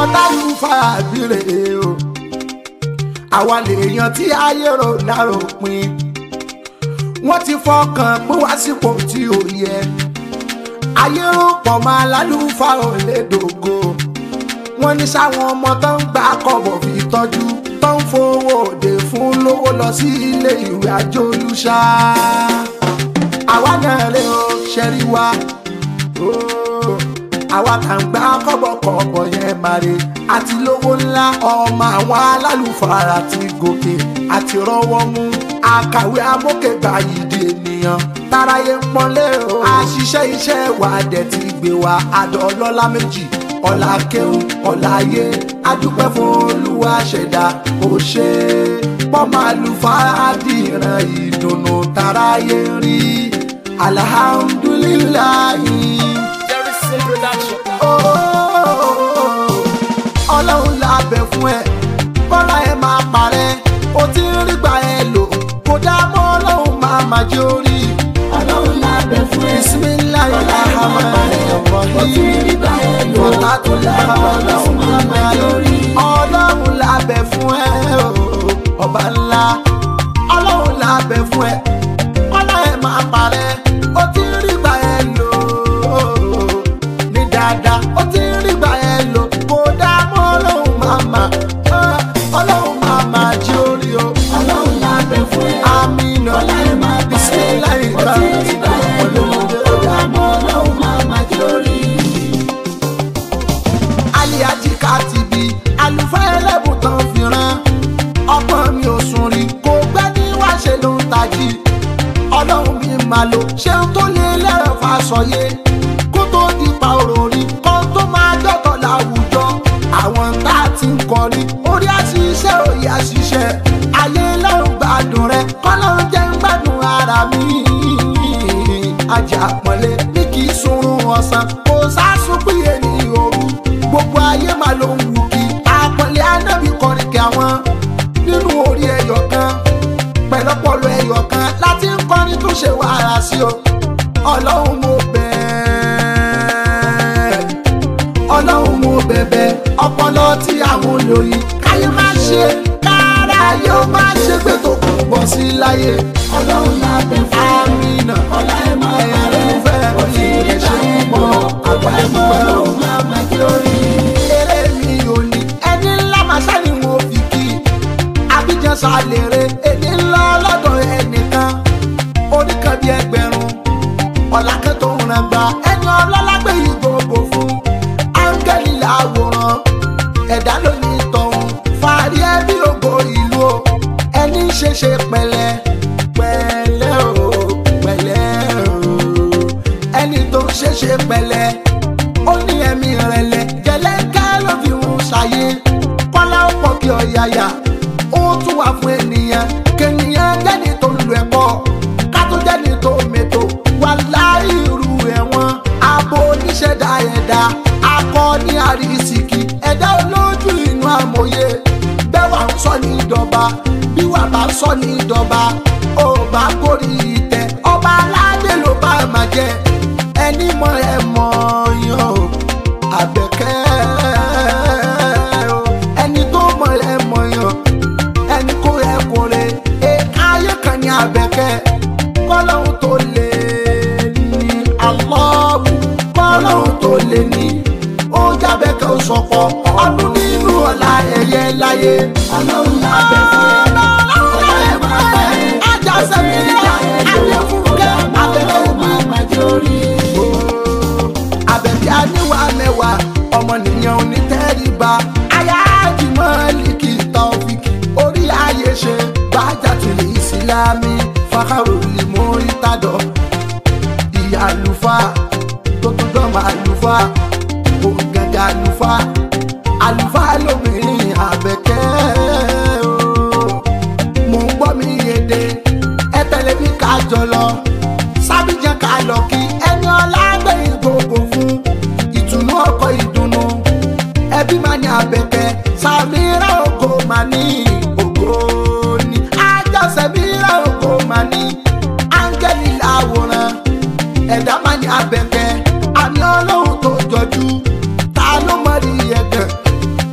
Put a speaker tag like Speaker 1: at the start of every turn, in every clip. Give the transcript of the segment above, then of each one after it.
Speaker 1: dájú fàbírè o àwa lèèyàn tí ayé rò láròpin wọ́n ti fọkàn pín wá sípò tí ò yẹ ayé rò pọ̀ máa lálùfà ò lè dògo wọ́n ní sáwọn ọmọ tó ń gbà kọ̀bọ̀ fi tọ́jú tó ń fowó òde fún lówó lọ sí ilé ìwé àjọlùṣà àwa náà lè o ṣẹ́rí wa ooo àwa kà ń gbá kọ́bọ̀kọ́bọ̀ yẹn mare àti lówó ńlá ọmọ àwọn alálùfàrà ti gòkè àti rọ́wọ́ mú àkàwé amókègbà yìí di ènìyàn táráyé ń pọ́nlé o àṣìṣe iṣẹ́ wa dẹ̀ ti gbé wa àdó ọlọ́lá méjì ọ̀la kéwù ọ̀la ayé adúpẹ́ fún olúwa ṣẹ̀dá ó ṣe pọ́nmọ́ àlùfáà dìran ìdùnnú táráyé ń rí alhamdulilayi.
Speaker 2: Jerryson production.
Speaker 1: ọlọ́run lábẹ́ fún ẹ bọ́lá ẹ máa parẹ́ o ti ń rí gbà ẹ lò kó dá mọ́ ọlọ́run máa máa jẹ́ orí.
Speaker 3: ọlọ́run lábẹ́ fún ẹ.
Speaker 1: bisimilayi ahamani ọ̀hìn bọ́lá tó lábẹ́ ọlọ́run máa máa lórí. ọlọ́run lábẹ́ fún ẹ o, ọba ńlá ọlọ́run lábẹ́ fún ẹ bọ́lá ẹ máa parẹ́ o ti ń rí gbà ẹ lò ní dáadáa ó ti ń rí gbà ẹ lò kó dá mọ́ ọlọ́run máa máa ọlọ́run máa máa jí orí o.
Speaker 3: ọlọ́run lábẹ́ fún ẹ.
Speaker 1: Amina
Speaker 3: ọlá ẹ máa bá ẹ.
Speaker 1: bisimilayi
Speaker 3: ó ti rí bá ẹ lò. ó dá mọ́ ọlọ́run máa máa jẹ́ orí.
Speaker 1: aliaji katibi àlùfáà ẹlẹ́bùn tán fi rán ọgbọ́n mi ò sùn rí kò gbẹ́ ní wá ṣe ló ń tají ọlọ́run mi máa lò ṣeun tó lé lẹ́rọ̀ fàṣọyé kó tó di pa òròrí kan tó máa dọ́tọ̀ láwùjọ àwọn tá a ti ń kọrin orí àṣìṣe òye àṣìṣe ayé lọ́run gbádùn rẹ kọ́lọ́run jẹ́ ń gbádùn ara mi ajá pọ̀nlé ní kì í sunrun ọ̀sán kò sásùn péye ní òru gbogbo ayé máa ló ń wù kí àpọ̀nlé anábì kọrin kí àwọn nínú orí ẹyọ kan pẹ̀lọ́pọ̀lọ́ ẹyọ kan láti ń kọrin tó ṣe wàhálà sí o ọlọ́run mo bẹ̀ẹ́ ọlọ́run mo bẹ̀bẹ̀ ọpọlọ tí àwọn olóyin káyé má ṣe kára yóò má ṣe pé tó kù bọ́ sí láyé
Speaker 3: ọlọ́run lábẹ́ fún ẹ.
Speaker 1: amina
Speaker 3: ọlá ẹ máa bá ẹ.
Speaker 1: ẹ̀fẹ́
Speaker 3: ó ti rí bá ẹ lò. ó dá mọ́ ọlọ́run máa máa jẹ́ orí.
Speaker 1: eré mi ò ní ẹni ńlá máa ṣáni wọn fi kí abidjan ṣàlèrè èdè ńlá lọ́dọ̀ ẹnìkan oníkan bíi ẹgbẹ̀rún ọ̀làkẹ́ tó ń ràn gba ẹni ọlọ́lá gbé yìí gbogbo fún áńgẹ́lì làwòrán ẹ̀dá ló ní tọ̀hún fàárí ẹbí ògo ìlú o ẹni ń ṣe ṣe pẹ̀lẹ́ pẹ̀lẹ́ o pẹ̀lẹ́ o ẹni tó ń ṣe ṣe pẹ̀lẹ́ ó ní ẹ̀mí rẹ̀lẹ̀ jẹ̀lẹ́ńkẹ́ ló fi ń ṣayé kọ́lá ó pọ̀ kí ọ̀yàyà ó tún wà fún ènìyàn kènìyàn jẹ́ni tó ń lu ẹ̀kọ́ ká tó jẹ́ni tó mètò wà láì irú ẹ̀wọ̀n abo oníṣẹ̀dá ẹ̀dá akọ ní àrísìkì ẹ̀dá olójú inú àmọ̀ye bẹ́ẹ̀ wà ń sọ ní ìdọ̀ba bí wà bá sọ ní ìdọ̀ba ó bá kórì ìtẹ́ ọba aládé ló bá máa jẹ ẹni mọ ẹ mọ yan o àbẹ̀kẹ́ o ẹni tó mọ ẹ mọ yan ẹni kó ẹ kó re ẹ̀ka ayé kan ní àbẹ̀kẹ́ kọ́lọ́hún tó lè ní alọ́ọ̀bù kọ́lọ́hún tó lè ní ó jábẹ́kẹ́ ó sọ̀pọ̀ ọdún nínú ọ̀la ẹ̀yẹ láyé.
Speaker 3: ọlọ́run lábẹ́ fún ẹ. ọlá ẹ máa bá ẹ.
Speaker 1: ajá
Speaker 3: ó ti
Speaker 1: sẹ́mi
Speaker 3: rí bá ẹ lò. ó
Speaker 1: adéfúnkẹ́
Speaker 3: dá mọ́
Speaker 1: abẹ́kẹ́
Speaker 3: ọlọ́run máa máa jẹ́ orí.
Speaker 1: àbẹ̀bí aníwà mẹ́wàá ọmọnìyàn onítẹ̀ríba ayáàjùmọ̀ líkì tọ́fíkì orí ayé ṣe bájà tìlẹ̀ ìsìlámì fàkàrọ̀lì mórí tàdọ̀ ìyá àlùfáà tó tún dọ́mọ àlùfáà òǹgàgà àlùfáà àlùfáà lóbìnrin àbẹ̀kẹ́ o mò ń gbọ́ mi yéde ẹ tẹ̀lé mi ká jọ lọ sábìjẹ́ ká lọ kí ẹni ọlá gbẹ̀yìn gbogbo fún ìtùnú ọkọ̀ ìdùnnú ẹbí máa ní abẹ́kẹ́ sàmírà ògo máa ní ògo ní àjọsẹ̀mírà ògo máa ní áńgẹ́lì làwòrán ẹ̀dá máa ní abẹ́kẹ́ àmì ọlọ́run tó jọjú ta ló mọ̀ rí ẹ̀gàn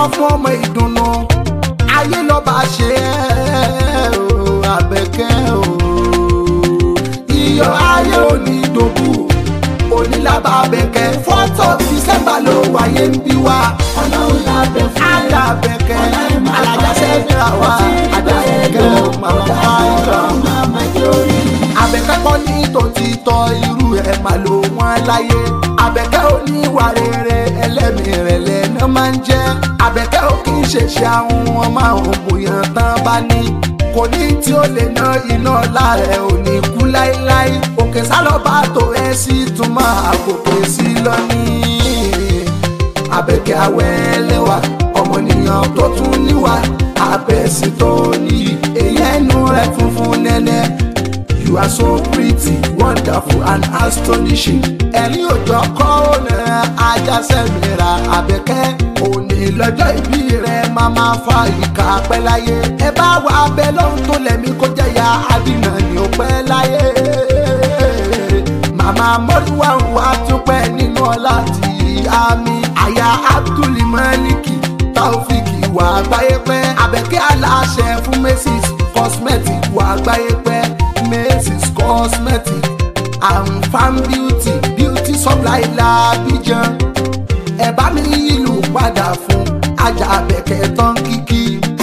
Speaker 1: fún ọmọ ìdùnnú ayé lọ́ba ṣe é o àbẹ̀kẹ́ o iyọ̀ ayé òní ìdòkú onílàbà àbẹ̀kẹ́ fọ́tò dísẹ́mbà ló wáyé ń bí wa
Speaker 3: ọlọ́run lábẹ́ fún ẹ.
Speaker 1: àdá àbẹ̀kẹ́ alájà sẹ́fìrà wa àdá àbẹ̀kẹ́ o màmá fáyọ̀
Speaker 3: Màmá Jórí.
Speaker 1: àbẹ̀kẹ́ kọ́ ní tòtítọ́ irú ẹ̀ mà ló wọ́n láyé àbẹ̀kẹ́ ò ní ìwà rere ẹlẹ́mìí rẹ̀ lẹ́nu máa ń jẹ́ àbẹ̀kẹ́ ò kì í ṣèṣe àwọn ọmọ àwọn bòyàn tán bá ní kò ní tí ó lè ná iná láàrẹ̀ ò ní kú láéláé òkè sálọ́bà tó ẹ sí túmọ̀ àkókò sí lọ́ní àbẹ̀kẹ́ awẹ́lẹ́wà ọmọnìyàn tó tún níwà abẹ́sí tó níyì èyí ẹnu rẹ̀ funfun nẹ́nẹ́. You are so pretty, wonderful and astonishing. Ẹ̀rín òjò kọ́ ọ̀nà ajásẹ́mìíra àbẹ̀kẹ́. Òní lọ́jọ́ ìbí rẹ̀ máa máa fa ìka pẹ́ láyé. Ẹ bá wà abẹ́ lọ́hùn tó lẹ̀mí kó jẹ́yà àdínà ni ó pẹ́ láyé. Màmá Mọ́lúwà ń wá tún pẹ́ nínú ọlá àti àmì. Àyà Abdul Maliki Taofik wà gbáyé pẹ́. Àbẹ̀kẹ́ aláṣẹ fún Macy's cosmetic wà gbáyé pẹ́. Macy's cosmetic and farm beauty beauty supply làbíjan. Ẹ bá mi ìlú padà fún ajá Àbẹ̀kẹ́ tán kíkí.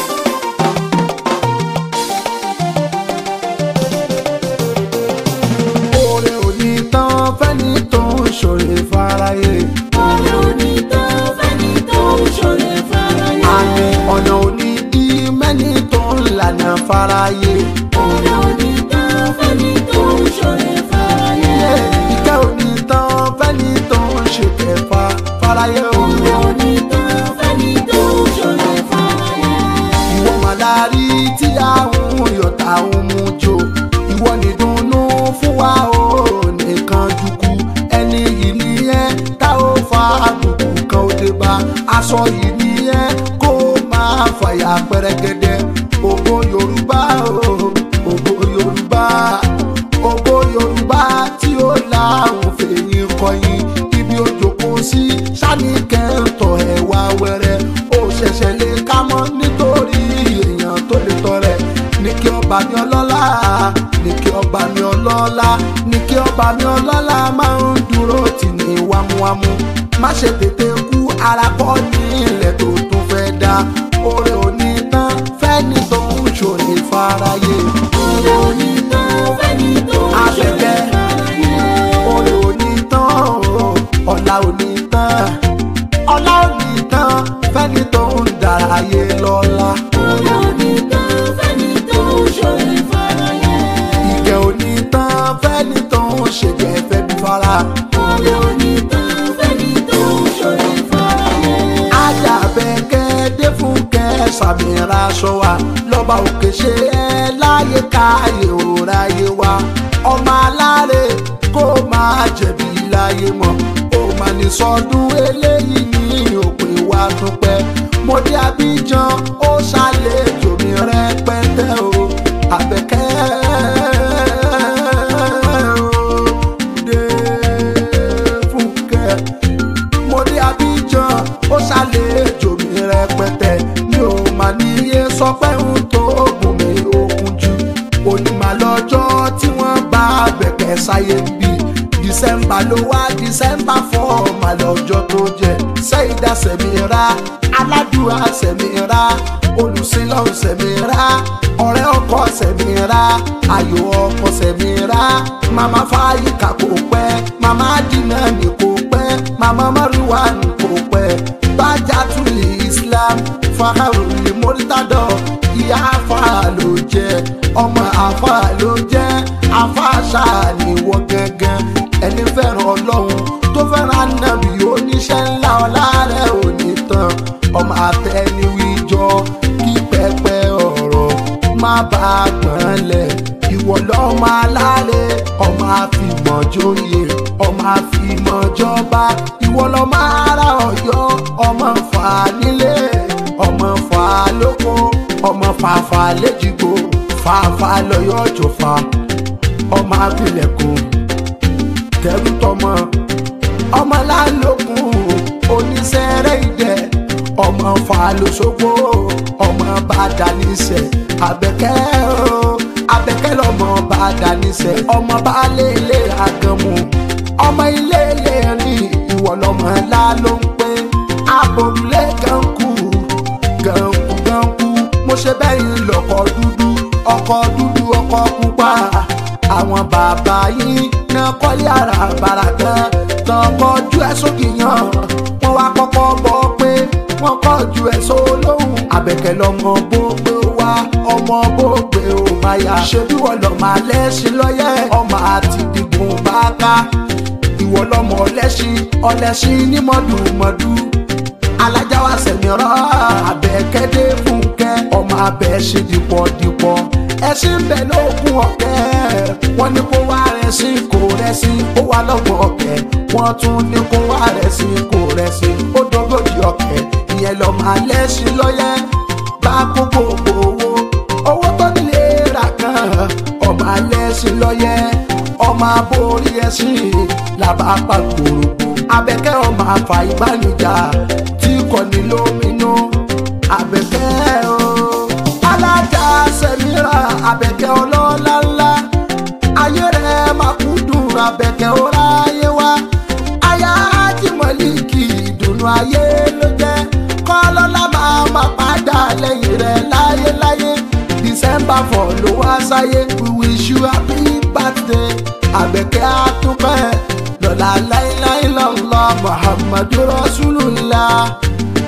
Speaker 1: Oore òní tán fẹ́ni tó ń ṣòro fáráyé.
Speaker 3: Ọ̀rẹ́ onítàn fẹ́ni tó ń ṣọ̀rẹ́ fáráyé.
Speaker 1: Àmì ọ̀nà òní dí mẹ́ni tó ń lànà fáráyé.
Speaker 3: Ọ̀rẹ́ onítàn fẹ́ni tó ń ṣọ̀rẹ́ fáráyé.
Speaker 1: Ìkẹ́ òní tán fẹ́ni tó ń ṣe kẹfà fáráyé o.
Speaker 3: Ọ̀rẹ́ onítàn fẹ́ni tó ń ṣọ̀rẹ́ fáráyé.
Speaker 1: Ìwọ màlárí tí àwọn yọ̀tà ń mú jò. Ìwọ nìdùnnú fún wa o nìkan dùkú. Ẹni yìí ni ẹ́ tá ó fa àbùkù kan ó dé bá. Aṣọ yìí ni ẹ́ kó máa fàyà pẹ́rẹ́gẹ́dẹ́. Ògo Yorùbá o, ògo Yorùbá. Ògo Yorùbá tí ó láwọn fèyìn kọyìn. Ibi òjòkó sí sani kẹ́ńtọ̀ ẹ̀wà wẹ̀rẹ̀. Ó ṣẹ̀ṣẹ̀ lè ká mọ́ nítorí èèyàn tó lè tọrẹ. Ní kí ọba mi ọlọ́lá, ní kí ọba mi ọlọ́lá, ní kí ọba mi ọlọ́lá máa ń dúró tì ní wámúwámú. Má ṣe tètè kú ara kọ́ ní ilẹ̀ tó tún fẹ́ dá. Oore òní tán fẹ́ni tó ń ṣòní fáráyé.
Speaker 3: Ọ̀rẹ́ onítàn fẹ́ni tó ń
Speaker 1: Àbẹ̀kẹ́.
Speaker 3: ṣọ̀rẹ́ fáráyé.
Speaker 1: Oore òní tán o, ọ̀la òní tán. Ọlá òní tán fẹ́ni tó ń dàráyé lọ́lá.
Speaker 3: Ọ̀rẹ́ onítàn fẹ́ni tó ń ṣọ̀rẹ́ fáráyé.
Speaker 1: Ìkẹ́ òní tán fẹ́ni tó ń ṣèjẹ́ fẹ́ bí fara.
Speaker 3: Ọ̀rẹ́ onítàn fẹ́ni tó ń ṣọ̀rẹ́ fáráyé.
Speaker 1: Àjàbẹ̀kẹ́ dé fún kẹsàmìíràn aṣọ wa. Lọ́ba òkè ṣe ẹ́ láyé káyé òráyé wa. Ọmọ aláre kó máa jẹ̀bi láyé mọ̀. Ó máa ní sọdún eléyìí ní òpin wa tún pẹ́. Mo dé Abidjan ó ṣàlejò mi rẹpẹtẹ o. Àbẹ̀kẹ́ o dé fún kẹ́ mo dé Abidjan ó ṣàlejò mi rẹpẹtẹ mi ò mà níye sọ pé ń tó gùn mí okun jù onímọ̀ lọ́jọ́ tí wọ́n bá bẹ̀kẹ́ sáyé ń bí dísẹ́mbà ló wá dísẹ́mbà fọ́ mà lọ́jọ́ tó jẹ́ sẹ́yìndà sẹ̀mìírà aládùúrà sẹ̀mìírà olùsílọ̀ sẹ̀mìírà ọ̀rẹ́ ọkọ sẹ̀mìírà ayò ọkọ sẹ̀mìírà màmá fáyíkà kò pẹ́ màmá dínà ní kò pẹ́ màmá márùwá ní kò pẹ́ bájátùlì islam fàkàrùlì mọ́rítàdọ̀ ìyá afa ló jẹ́ ọmọ afa ló jẹ́ afa ṣáà ní wọ́n gángan ẹni fẹ́ràn ọlọ́run tó fẹ́ràn nàbì oníṣẹ́ ńlá ọlá rẹ̀ ò ní tán ọmọ àtẹniwíjọ kí pẹpẹ ọ̀rọ̀ má bá a gbọ́n lẹ̀ ìwọ lọ́mọ aláre ọmọ àfìmọ̀jòyè ọmọ àfìmọ̀jọba ìwọ lọ́mọ ara ọ̀yọ́ ọmọ fà nílé ọmọ fà lóko ọmọ fàfà léjìgbò fàfà lọ́yọ́ jòfà ọmọ abilẹ̀kùn kẹrù tọmọ ọmọ lálòkùn oníṣẹ́rẹ́ ìdẹ ọmọ falosogbo ọmọ bàdàníṣẹ abẹ́kẹ́ o abẹ́kẹ́ lọmọ bàdàníṣẹ ọmọ baálé ilé àgànmù ọmọ ilé ilé rìn ìwọ lọmọ ńlá ló ń pé àbòrúlé gankù gankù gankù mo ṣe bẹ́yìn lọ́kọ̀ dúdú ọkọ̀ dúdú ọkọ̀ pupa àwọn bàbá yìí náà kọ́lé ara bàrà kan tán kọjú ẹ̀ sókè yàn wọ́n wá kọ́kọ́ bọ́ pé wọ́n kọjú ẹ̀ sólóhùn àbẹ̀kẹ́ lọ́mọ gbogbo wa ọmọ gbogbo ò máa yá ṣebí wọ́n lọ́ máa lẹ́sìn lọ́yẹ̀ ọmọ àti dìgbò bá ká ìwọ lọ́mọ ọlẹ́sìn ọlẹ́sìn ní mọ́dùmọ́dù alájà wa sẹ̀mìíràn àbẹ̀kẹ́dẹ́ fúnkẹ́ ọmọ abẹ́ ṣe dìpọ̀dìpọ̀ ẹṣin bẹ lóògùn ọ̀kẹ́ wọ́n ní kó wá rẹ̀ sí kò rẹ̀ sí ó wà lọ́gbọ̀n ọ̀kẹ́ wọ́n tún ní kó wá rẹ̀ sí kò rẹ̀ sí ó dógójì ọ̀kẹ́ ìyẹn lọ máa lẹ́sìn lọ́yẹ́ bá kó gbogbo owó owó tó nílé rà kan ọmọ alẹ́sìn lọ́yẹ́ ọmọ aborí ẹṣin làbá pàgbòrò abẹ́kẹ́ ọmọ àfà ìbánijà tí kò ní lóminú abẹ́kẹ́ o alájà sẹ́mìírà abẹ́kẹ́ ọlọ́lá ńlá ayé rẹ̀ máa kú dùn abẹ́kẹ́ ọ̀rá ayé wa aya ájímọ̀lìkì ìdùnnú ayé ló jẹ́ kọ́lọ́lá máa máa padà lẹ́yìn rẹ̀ láyéláyé december four ló wá sáyé we wish you happy birthday abẹ́kẹ́ àtúpẹ́ lọ́la láíláí lọ́lọ́ muhammadu rasulullah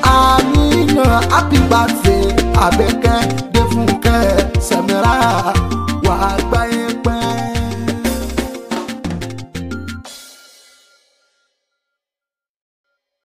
Speaker 1: amina happy birthday abẹ́kẹ́ dẹ́fúnkẹ́ sẹ́mìírà.